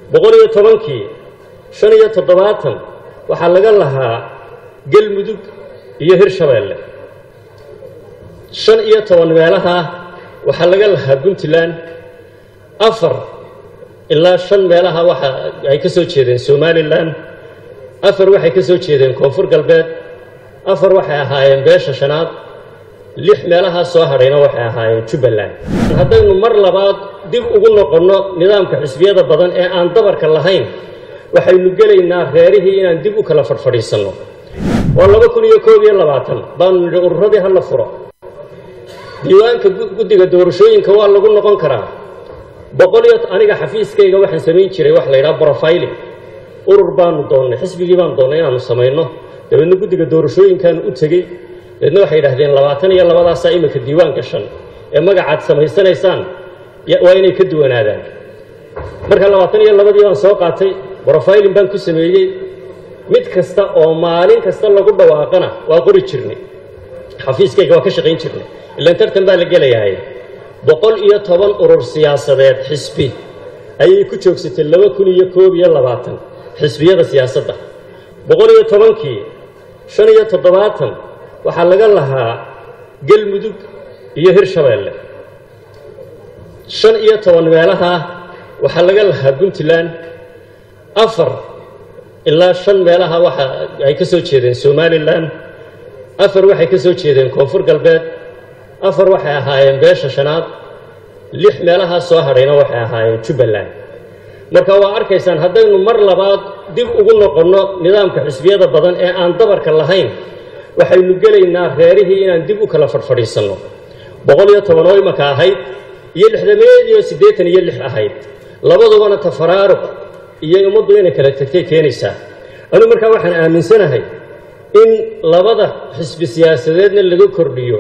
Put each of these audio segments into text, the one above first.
boqol iyo tobankii shan iyo toddobaatan waxaa laga lahaa galmudug iyo hirshabeelle shan iyo toban meelaha waxaa laga lahaa puntland afar ilaa shan meelaha waxa ay ka soo jeedeen somalilan afar waxay ka soo jeedeen koonfur galbeed afar waxay ahaayeen beesha shanaad lix meelahaa soo hadhayna waxay ahaayeen jubbaland haddaynu mar labaad dib ugu noqonno nidaamka xisbiyada badan ee aan dabarka lahayn waxaynu gelaynaa reerihii inaan dib u kala fadhfadhiisanno waa laba kun iyo koob iyo labaatan baanu nidhi ururadii hala furo diiwaanka guddiga doorashooyinka waa lagu noqon karaa boqol iyo aniga xafiiskayga waxaan samayn jiray wax la yidhaha brofiling urur baanu doonnay xisbigii baanu doonnay inaanu samayno dabeedna guddiga doorashooyinkaanu u tegey dabeedna waxay yidhahdeen labaatan iyo labadaasaa iminka diiwaan gashan ee magacaad samaysanaysaan waa inay ka duwanaadaan marka labaatan iyo labadii baan soo qaatay brofiling baan ku sameeyey mid kasta oo maalin kasta lagu dhawaaqana waa qori jirnay xafiiskayga waa ka shaqayn jirnay ilaan tartan baa la gelayahay boqol iyo toban urur siyaasadeed xisbi ayay ku joogsatay laba kun iyo koob iyo labaatan xisbiyada siyaasadda boqol iyo tobankii shan iyo toddobaatan waxaa laga lahaa galmudug iyo hirshabeelle shan iyo toban meelaha waxaa laga lahaa puntland afar ilaa shan meelaha waxa ay ka soo jeedeen somalilan afar waxay ka soo jeedeen koonfur galbeed afar waxay ahaayeen beesha shanaad lix meelahaa soo hadhayna waxay ahaayeen jubbaland marka waa arkaysaan haddaynu mar labaad dib ugu noqonno nidaamka xisbiyada badan ee aan dabarka lahayn waxaynu gelaynaa reerihii inaan dib u kala fadhfadhiisanno boqol iyo toban oo imaka ahayd iyo lixdameed iyo siddeetan iyo lix ahayd labadubana tafaraaruq iyo ummaddu inay kala tagtay keenaysaa anigu markaa waxaan aaminsanahay in labada xisbi siyaasadeedna laga kordhiyo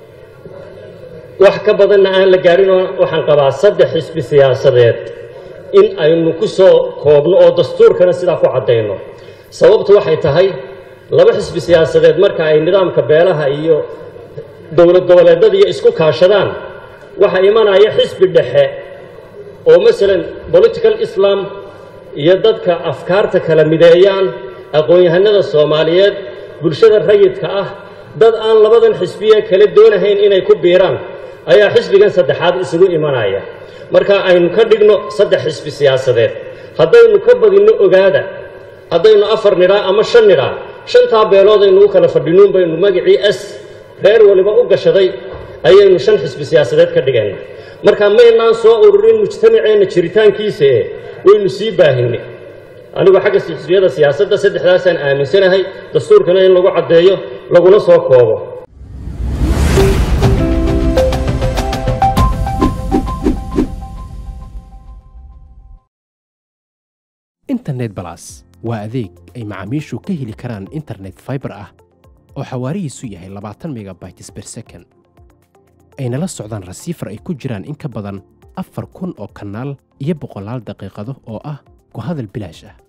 wax ka badanna aan la gaadhinoo waxaan qabaa saddex xisbi siyaasadeed in aynu ku soo koobno oo dastuurkana sidaa ku caddayno sababtu waxay tahay laba xisbi siyaasadeed marka ay nidaamka beelaha iyo dowlad goboleedada iyo isku kaashadaan waxaa imanaya xisbi dhexe oo masalan political islam iyo dadka afkaarta kala mideeyaan aqoon-yahanada soomaaliyeed bulshada rayidka ah dad aan labadan xisbiye kale doonahayn inay ku biiraan ayaa xisbigan saddexaad isugu imanaya marka aynu ka dhigno saddex xisbi siyaasadeed haddaynu ka badinno ogaada haddaynu afar nidhaa ama shan nidhaa shantaa beelood aynu u kala fadhinuun baynu magacii s reer waliba u gashaday ayaynu shan xisbi siyaasadeed ka dhigayna marka maynaan soo ururin mujtamaceenna jiritaankiisa e waynu sii baahinay anigu xagga xisbiyada siyaasadda saddexdaasaan aaminsanahay dastuurkana in lagu caddeeyo laguna soo koobo internet balas waa adeeg ay macaamiishu ka heli karaan internet faibar ah oo xawaarihiisu yahay labaatan megabytes ber second ayna la socdaan rasiifar ay ku jiraan in ka badan afar kun oo kanaal iyo boqolaal daqiiqado oo ah ku hadal bilaash ah